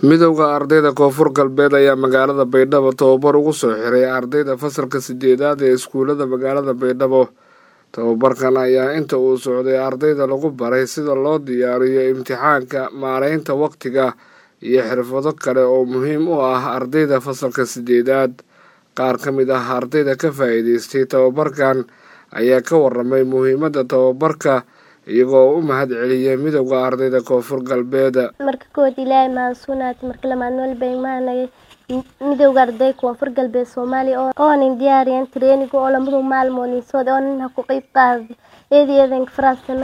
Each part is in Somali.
midowda ardayda koonfur galbeed ayaa magaalada baydhabo tababar ugu soo xiray ardayda fasalka sideedaad ee iskuulada magaalada baydhabo tababarkan ayaa inta uu socday ardayda lagu baray sida loo diyaariyo imtixaanka maareynta waqtiga iyo xirfado kale oo muhiim u ah ardayda fasalka sideedaad qaar ka mid ah ardayda ka faa-iideystay tababarkan ayaa ka waramay muhiimadda tababarka iyagoo u mahad celiyay midowda ardayda koonfur galbeed marka kowaad ilaahay mahadsunaati marka lamaad walba imaanagay midowda arday koonfur galbeed soomaaliya oonin diyaariyan training oo lamadu maalmood insood oonin ha ku qeyb qaaday eedi eedanka faraasana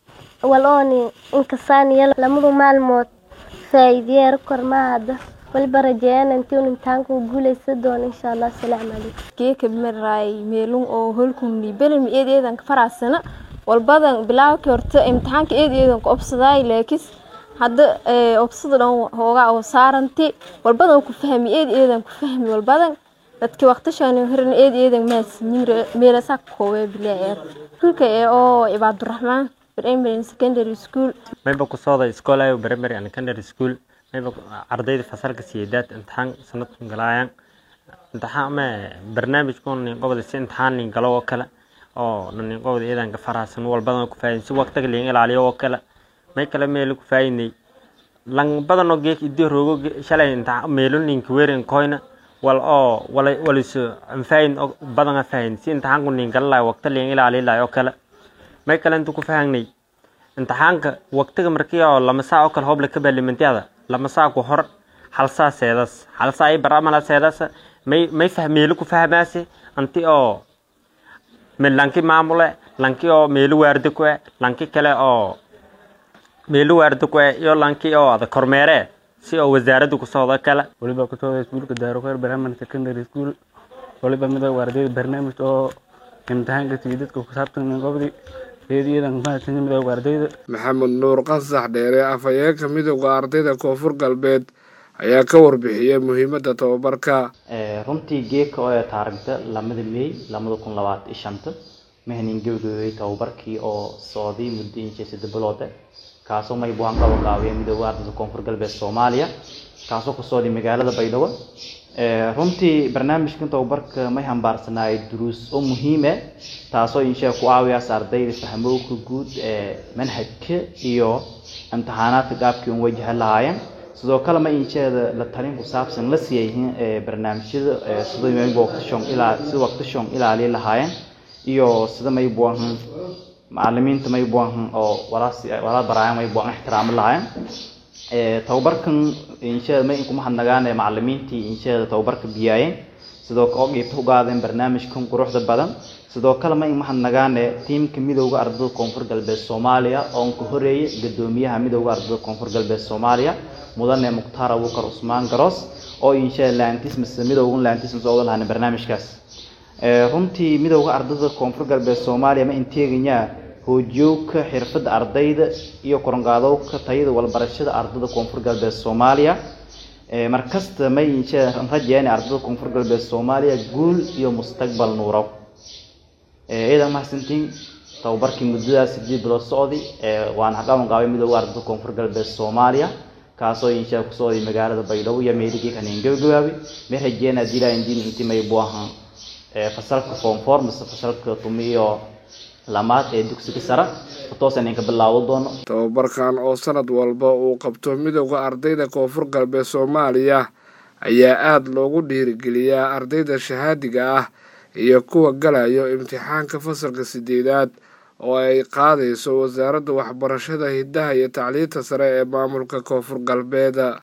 wal ooni inkasaaniya lamadu maalmood faa-iideyeera kormaahada waliba rajeeyaan intii un imtixaanka u guuleysa doono insha allah asalaamu calaykum geeka maraay meelun oo holkumni belmi eed eedanka faraasana walbadan bilaawki horta imtixaanka eed eedanka obsadaay laakis hadda obsada dhan hoogaa oo saaranti walbadan ku fahmi eed eedan ku fahmi walbadan dadki waqtishan hiran eed eedan maas meelasa koowee bilaa hulka ee oo cibaaduraxmaan primary secondary school mayba ku sooda iskoolayo primary and secondary school mayba ardayda fasalka sideedaad imtixaan sanadkan galaayaan imtixaan ma barnaamijkun nin qobda si imtixaan nin galo oo kale oo nin qobda eedanka faraasan walbadan ku faa'iin si waqtiga liin ilaaliyo oo kale may kale meel ku faa'iinay lang badan oo geek idii roogo shalay inta meelun ninka weerin koyna wal oo wala waliso faa'iin badan faa'iin si imtixaan ku nin galay waqti liin ilaaliyo oo kale may kale inta ku faa'iinay imtixaanka waqtiga markii oo lama saac oo kale hoob la ka baalimantiada lama saac ku hor hal saac seedas hal saac ay baramala seedas may may fahmeelo ku fahmaase anti oo meel lanki maamule lanki oo meelo waardi ku lanki kale oo meelo waardi ku iyo lanki oo ada kormeere si oo wasaaradda ku socdo kale waliba ku socda iskuulka daarokeer primary secondary school waliba midowga ardayda barnaamij oo imtixaanka sii dadka ku saabsan gobdi maxamed nuur qasax dheere afhayeenka midowda ardayda koonfur galbeed ayaa ka warbixiyay muhiimadda tababarka runtii geeka oo taarigta lamada meey lamada kun labaatan iyo shanta mahanin gabagabay tababarkii oo socday muddo inshii sadde biloode kaasoo maybuhan qabo gaabiya midowda ardayda koonfur galbeed soomaaliya kaasoo ku socday magaalada baydhabo runtii barnaamijkan tababarka may hambaarsanaay duruus oo muhiime taasoo inshaa ku caawiyaas ardayda fahmowka guud ee manhajka iyo imtixaanaadka qaabkii un wajahan lahaayeen sidoo kale ma insheeda la talin ku saabsan la siiyayihiin barnaamijyada sida mayba waqtishon ilaa sida waqtishon ilaaliya lahaayeen iyo sida maybuahan macalimiinta maybuahan oo walaas walaa baraayan maybuan ixtiraamo lahaayeen tababarkan insheeda may kuma hadnagaan macalimiintii insheeda tababarka biyaayeen sidoo oo qiibta u qaadeen barnaamijkan quruxda badan sidoo kale may uma hadnagaan tiimka midowda ardayda koonfur galbeed soomaaliya oo ka horeeyay gadoomiyaha midowda ardayda koonfur galbeed soomaaliya mudane mukhtaar abuukar cusmaan garoos oo insheeda laantismas midowga laantismas ooga lahaan barnaamijkaas runtii midowda ardayda koonfur galbeed soomaaliya ma inteeganyaa hoojiyowka xirfadda ardayda iyo koronqaadowka tayada walbarashada ardayda koonfur galbeed soomaaliya markasta may rajeen ardayda koonfur galbeed soomaaliya guul iyo mustaqbal nuurow ciidan mahadsantiin tababarkii muddadaas sideed bilood socday waana haqaban qaabay midowda ardayda koonfur galbeed soomaaliya kaasoo inshaa ku socday magaalada baydhabo iyo meeligii kanin gabagabaabay may rajeen adila indiin intii may buahan fasalka form four mise fasalka tumi iyo lamaad ee dugsiga sare toosan inka bilaabo doono tababarkan oo sanad walba uu qabto midowda ardayda koonfur galbeed soomaaliya ayaa aada loogu dhiirigeliyaa ardayda shahaadiga ah iyo kuwa galayo imtixaanka fasalka sideedaad oo ay qaadayso wasaaradda waxbarashada hiddaha iyo tacliinta sare ee maamulka koonfur galbeed